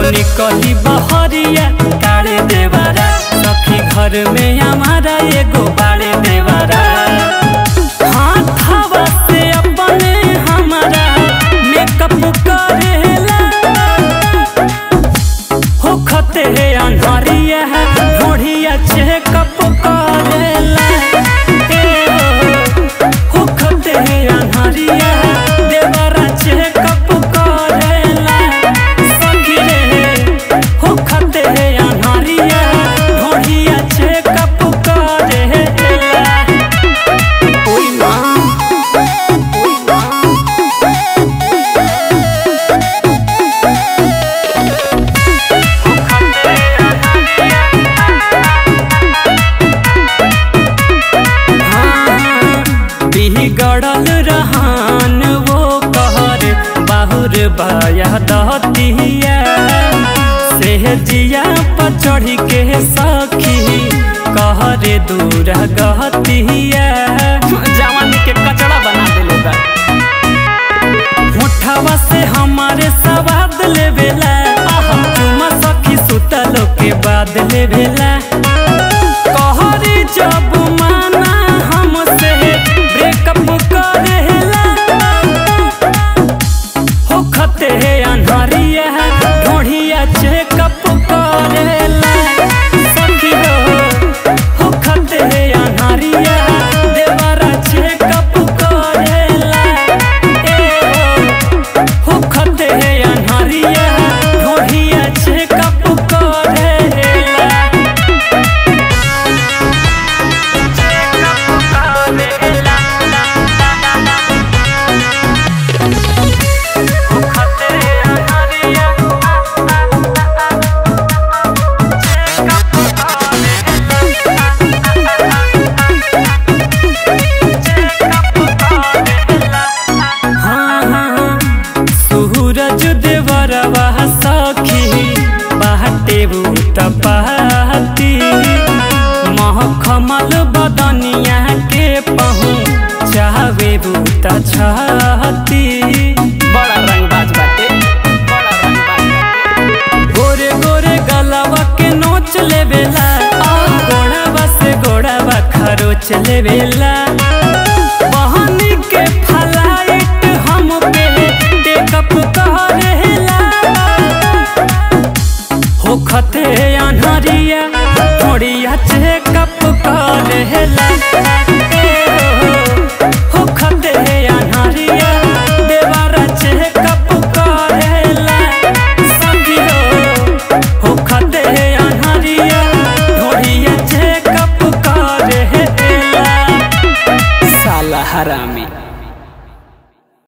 निकली बहरिया काढ़े देवारा सखी घर में हमारा एगो बाड़े देवारा हाथवा से अपने हमारा मेकअप करेला होखते है अनहरिया ढोढ़िया चेकअप करेला ए हो, होखते है अनहरिया देवरा चेकअप करेला सखी रे होखते है अनहरिया ढोढ़िया चेकअप करेला ओई माँ ओई माँ बिगड़ल रहन वो कहर बाहुर बाया दहतिया सेहजिया पर चढ़ी के सखी कहरे दूर गहतिया जवानी के कचड़ा बना देले बा मुठवा से हमारे सवाद लेवेला चुमा सखी सुतलो के बाद लेवेला कहरी जब माना हमसे ब्रेकअप करेला होखते है अनहरिया ढोढ़िया चेकअप करेला सखी हो होखते है अनहरिया देवरा चेकअप करेला ए हो होखते है अनहरिया ढोढ़िया चेकअप करेला हाँ हाँ सूरज देवरवा सखी बाटे भूत पाती महकमल बदनिया के पहू चाहवे भूत छाती बड़ा रंगबाज बाटे बड़ा रंगबाज बाटे गोरे गोरे गलवा के नोच लेवेला गोड़ावा से गोड़ावा खरोच लेवेला बहनी के फ्लाइट हम पे टेकअप करेला होखते अनहरिया